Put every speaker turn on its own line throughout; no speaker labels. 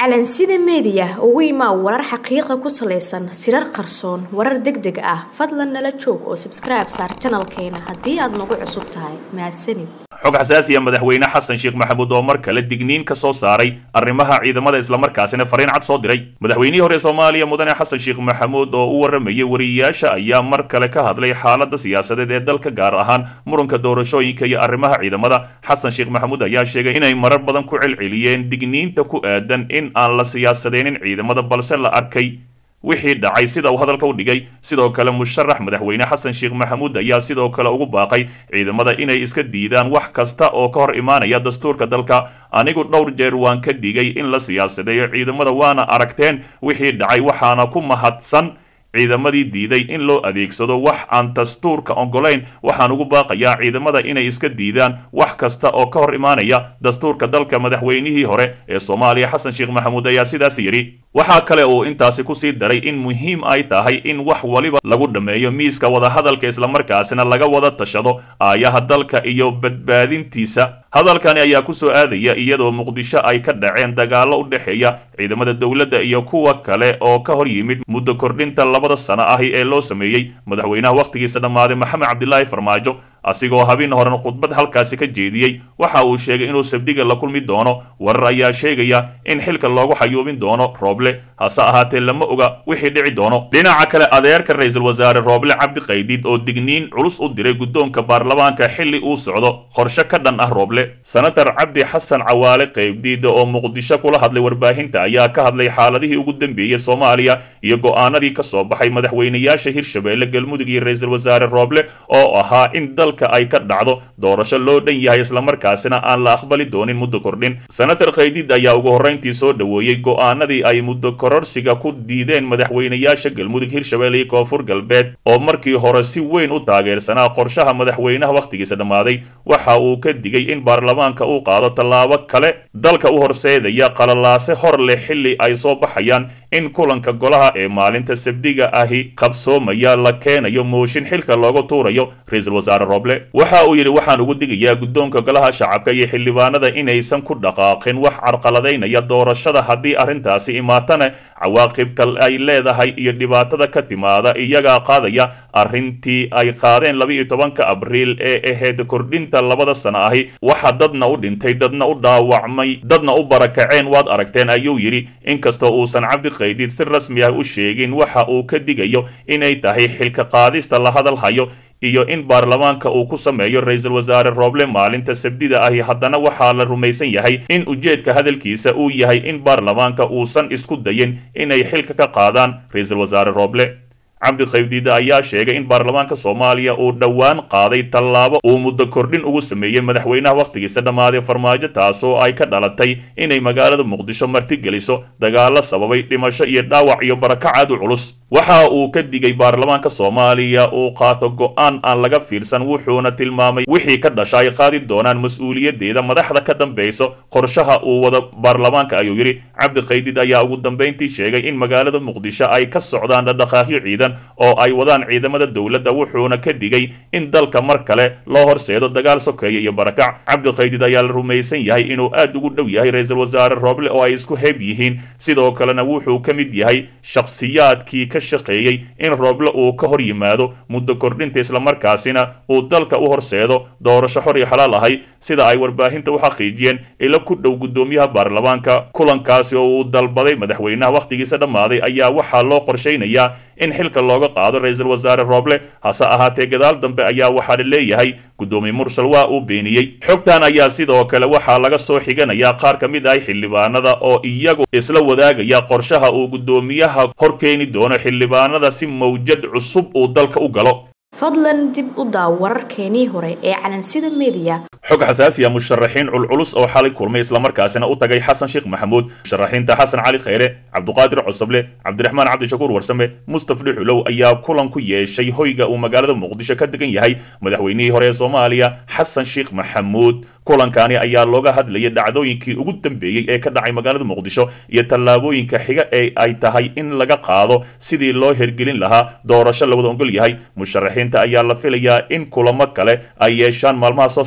calansida meediya ugu imaa warar xaqiiqa ku salaysan sirar qarsoon warar deg deg ah fadlan nala joog oo sabskribe saar janalkeena haddii aad nagu cusub tahay mahadsanid
xog xasaasiya madaxweyne xasan sheekh maxamuud oo mar kale digniin ka soo saaray arrimaha ciidamada islamarkaasina fariin cad soo diray madaxweynihii hore soomaaliya mudane xasan sheekh maxamuud oo u waramayay wariyayaasha ayaa mar kale ka hadlay xaaladda siyaasadeed ee dalka gaar ahaan muranka doorashooyinka iyo arrimaha ciidamada xasan sheekh maxamuud ayaa sheegay inay marar badan ku celceliyeen digniinta ku aadan in aan la siyaasadeynin ciidamada balse la arkay wixii dhacay sida uu hadalka u dhigay sidoo kale musharax madaxweyne xasan sheekh maxamuud ayaa sidoo kale ugu baaqay ciidamada inay iska diidaan wax kasta oo ka hor imaanaya dastuurka dalka anigu dhowr jeer waan ka digay in la siyaasadeeyo ciidamada waana aragteen wixii dhacay waxaana ku mahadsan ciidamadii diiday in loo adeegsado wax aan dastuurka ogolayn waxaan ugu baaqayaa ciidamada inay iska diidaan wax kasta oo ka hor imaanaya dastuurka dalka madaxweynihii hore ee soomaaliya xasan sheekh maxamuud ayaa sidaas yidhi waxaa kale uu intaasi kusii daray in muhiim ay tahay in wax waliba lagu dhammeeyo miiska wadahadalka islamarkaasina laga wada tashado aayaha dalka iyo badbaadintiisa hadalkani ayaa kusoo aadaya iyadoo muqdisho ay ka dhaceen dagaallo u dhexeeya ciidamada dowladda iyo kuwa kale oo ka hor yimid muddo kordhinta labada sano ahi ee loo sameeyey madaxweynaha wakhtigiisa dhammaaday maxamed cabdilaahi farmaajo asigoo habeen horena khudbad halkaasi ka jeediyey waxa uu sheegay inuu sabdiga la kulmi doono warar ayaa sheegaya in xilka loogu xayuubin doono rooble hase ahaatee lama oga wixii dhici doono dhinaca kale adeerka ra-iisul wasaare rooble cabdi qaydiid oo digniin culus u diray guddoonka baarlamaanka xilli uu socdo qorshe ka dhan ah rooble senatar cabdi xasan cawaale qaybdiida oo muqdisho kula hadlay warbaahinta ayaa ka hadlay xaaladihii ugu dambeeyey soomaaliya iyo go'aanadii ka soo baxay madaxweynayaasha hirshabeelle galmudug iyo ra-iisul wasaare rooble oo ahaa in dalka ay ka dhacdo doorasho loo dhan yahay islamarkaasina aan la aqbali doonin muddo kordhin senatar khaydiid ayaa ugu horrayntii soo dhoweeyey go'aanadii ay muddo kororsiga ku diideen madaxweynayaasha galmudug hirshabeelle iyo koonfur galbeed oo markii hore si weyn u taageersanaa qorshaha madaxweynaha wakhtigiisa dhammaaday waxa uu ka digay in baarlamaanka uu qaado tallaabo kale dalka u horseedaya qalalaase hor leh xilli ay soo baxayaan in kulanka golaha ee maalinta sabdiga ahi qabsoomaya la keenayo mooshin xilka looga tuurayo ra-iisul wasaare rooble waxa uu yidhi waxaan ugu digayaa guddoonka golaha shacabka iyo xildhibaanada inaysan ku dhaqaaqin wax carqaladaynaya doorashada haddii arrintaasi imaatana cawaaqibka ay leedahay iyo dhibaatada ka timaada iyagaa qaadaya arrintii ay qaadeen laba-iyo tobanka abriil ee ahayd kordhinta labada sano ahi waxa dadna u dhintay dadna u dhaawacmay dadna u barakaceen waad aragteen ayuu yidhi inkastoo uusan cabdi qaydiid si rasmi ah u sheegin waxa uu ka digayo inay tahay xilka qaadista la hadal hayo iyo in baarlamaanka uu ku sameeyo ra-iisul wasaare rooble maalinta sabdida ahi haddana waxaa la rumaysan yahay in ujeedka hadalkiisa uu yahay in baarlamaanka uusan isku dayin inay xilka ka qaadaan ra-iisul wasaare rooble cabdi qaybdiida ayaa sheegay in baarlamaanka soomaaliya uu dhowaan qaaday tallaabo uu muddo kordhin ugu sameeyey madaxweynaha wakhtigiisa dhammaaday farmaajo taasoo ay ka dhalatay inay magaalada muqdisho martigeliso dagaalo sababay dhimasho iyo dhaawac iyo barakac aad u culus waxa uu ka digay baarlamaanka soomaaliya uu qaato go'aan aan laga fiirsan wuxuuna tilmaamay wixii ka dhasha ay qaadi doonaan mas-uuliyadeeda madaxda ka dambayso qorshaha uu wada baarlamaanka ayuu yidhi cabdi qaydid ayaa ugu dambayntii sheegay in magaalada muqdisho ay ka socdaan dhadhaqaaqyo ciidan oo ay wadaan ciidamada dowladda wuxuuna ka digay in dalka mar kale loo horseedo dagaal sokeeye iyo barakac cabdi qaydid ayaa la rumaysan yahay inuu aad ugu dhow yahay ra-iisul wasaare rooble oo ay isku heeb yihiin sidoo kalena wuxuu ka mid yahay shakhsiyaadkii ka shaqeeyey in rooble uu ka hor yimaado muddo kordhinta islamarkaasina uu dalka u horseedo doorasho xor iyo xalaal ahay sida ay warbaahinta u xaqiijiyeen ilo ku dhow guddoomiyaha baarlamaanka kulankaasi oo uu dalbaday madaxweynaha wakhtigiisa dhammaaday ayaa waxaa loo qorshaynayaa in xilka looga qaado ra-iisul wasaare rooble hase ahaatee gadaal dambe ayaa waxaa la leeyahay guddoomiye mursal waa uu beeniyey xogtan ayaa sidoo kale waxaa laga soo xiganayaa qaar ka mid ah xildhibaanada oo iyagu isla wadaagaya qorshaha uu guddoomiyaha hor keeni doono xildhibaanada si mawjad cusub uu dalka u galo
fadlan dib u daaw wararkeenii hore ee calansida meediya
xog xasaasiya musharaxiin culculus oo xalay kulmay islamarkaasina u tagay xasan sheekh maxamuud musharaxiinta xasan cali khayre cabduqaadir cosoble cabdiraxmaan cabdishakuur warsame mustaf dhuxulow ayaa kulan ku yeeshay hoyga uu magaalada muqdisho ka degan yahay madaxweynihii hore ee soomaaliya xasan sheekh maxamuud kulankani ayaa looga hadlayay dhacdooyinkii ugu dambeeyey ee ka dhacay magaalada muqdisho iyo tallaabooyinka xiga ee ay tahay in laga qaado sidii loo hergelin lahaa doorasho lawada ogol yahay musharaxiinta ayaa la filayaa in kulamo kale ay yeeshaan maalmaha soo socda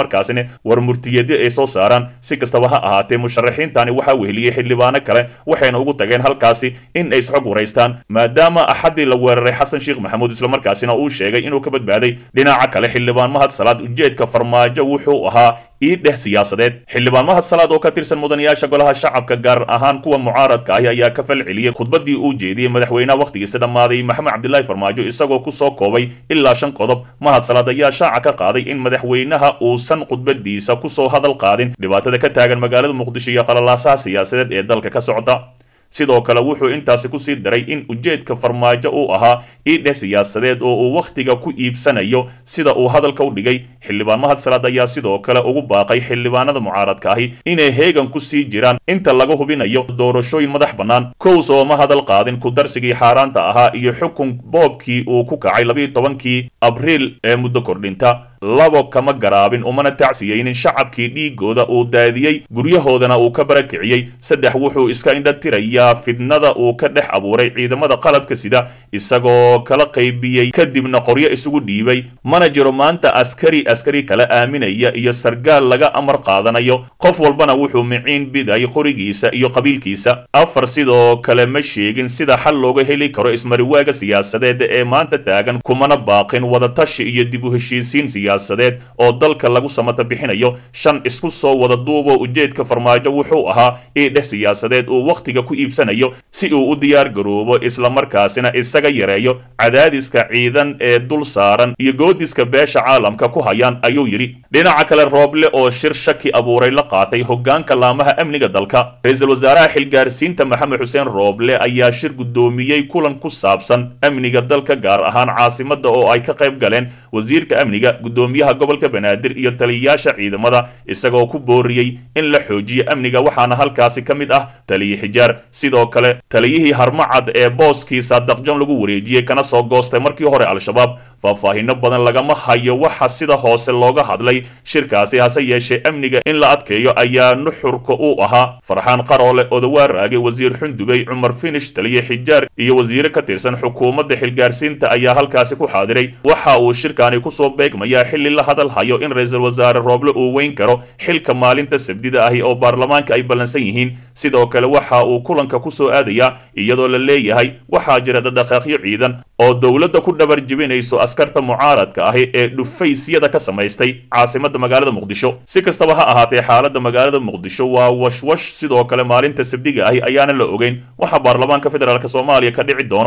islamarkaasina war murtiyeedyo ay soo saaraan si kastaba ha ahaatee musharaxiintani waxaa weheliyey xildhibaano kale waxayna ugu tageen halkaasi in ay isxog waraystaan maadaama axaddii la weeraray xasan sheekh maxamuud islamarkaasina uu sheegay inuu ka badbaaday dhinaca kale xildhibaan mahad salaad ujeedka farmaajo wuxuu ahaa ii dheh siyaasadeed xildhibaan mahad salaad oo ka tirsan mudanayaasha golaha shacabka gaar ahaan kuwa mucaaradka ahi ayaa ka falceliyey khudbadii uu jeediyey madaxweynaha wakhtigiisa dhammaaday maxamed cabdilaahi farmaajo isagoo kusoo koobay ilaa shan qodob mahad salaad ayaa shaaca ka qaaday in madaxweynaha uusan khudbadiisa kusoo hadal qaadin dhibaatada ka taagan magaalada muqdisho iyo qalalaasaha siyaasadeed ee dalka ka socda sidoo kale wuxuu intaasi kusii daray in ujeedka farmaajo uu ahaa iidheh siyaasadeed oo uu wakhtiga ku iibsanayo sida uu hadalka u dhigay xildhibaan mahad salaad ayaa sidoo kale ugu baaqay xildhibaanada mucaaradka ahi inay heegan ku sii jiraan inta laga hubinayo doorashooyin madax bannaan kows oo ma hadal qaadin kudarsigii xaaraanta ahaa iyo xukun boobkii uu ku kacay labiiyo tobankii abriil ee muddo kordhinta labo kama garaabin umana tacsiyeynin shacabkii dhiigooda uu daadiyey guryahoodana uu ka barakiciyey saddex wuxuu iska indhatirayaa fidnada uu ka dhex abuuray ciidamada qalabka sida isagoo kala qaybiyey kadibna qoryo isugu dhiibay mana jiro maanta askari askari kala aaminaya iyo sargaal laga amar qaadanayo qof walbana wuxuu miciin biday qorigiisa iyo qabiilkiisa afar sidoo kale ma sheegin sida xal looga heli karo ismariwaaga siyaasadeed ee maanta taagan kumana baaqin wadatashi iyo dib u heshiisiin siyaasadeed oo dalka lagu samata bixinayo shan isku soo wada duuboo ujeedka farmaajo wuxuu ahaa iidheh siyaasadeed uu wakhtiga ku iibsanayo si uu u diyaar garoobo islamarkaasina isaga yareeyo cadaadiska ciidan ee dul saaran iyo goodiska beesha caalamka ku hayaan ayuu yidhi dhinaca kale rooble oo shir shaki abuuray la qaatay hoggaanka laamaha amniga dalka ra-iisul wasaaraha xilgaarsiinta maxamed xuseen rooble ayaa shir guddoomiyey kulan ku saabsan amniga dalka gaar ahaan caasimadda oo ay ka qayb galeen wasiirka amniga gudoomiyaha gobolka banaadir iyo taliyayaasha ciidamada isagoo ku booriyey in la xoojiyo amniga waxaana halkaasi ka mid ah taliye xijaar sidoo kale taliyihii harmacad ee booskii saadaqjan lagu wareejiyey kana soo goostay markii hore al-shabaab faahfaahino badan lagama hayo waxa sida hoose looga hadlay shirkaasi hase yeeshee amniga in la adkeeyo ayaa nuxurka uu ahaa farxaan qaroole odawaaraage wasiir xundubey cumar finish taliye xijaar iyo wasiire ka tirsan xukuumadda xilgaarsiinta ayaa halkaasi ku xaadiray waxa uu shirkaani kusoo beegmayaa xilli la hadal hayo in ra-iisul wasaare rooble uu weyn karo xilka maalinta sabdida ahi oo baarlamaanka ay ballansan yihiin sidoo kale waxa uu kulanka kusoo aadayaa iyadoo la leeyahay waxaa jira dhadhaqaaqyo ciidan oo dowladda ku dhabar jebinayso askarta mucaaradka ahi ee dhufaysyada ka samaystay caasimadda magaalada muqdisho si kastaba ha ahaatee xaaladda magaalada muqdisho waa washwash sidoo kale maalinta sabdiga ahi ayaana la ogeyn waxa baarlamaanka federaalk soomaaliya ka dhici doono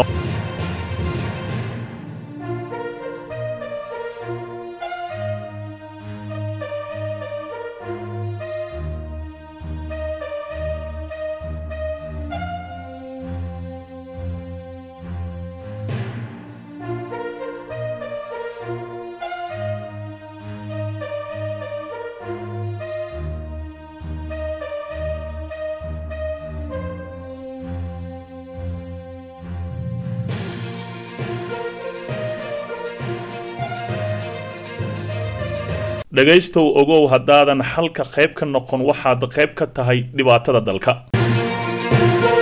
dhegaystow ogow haddaadan xalka qayb ka noqon waxaad qayb ka tahay dhibaatada dalka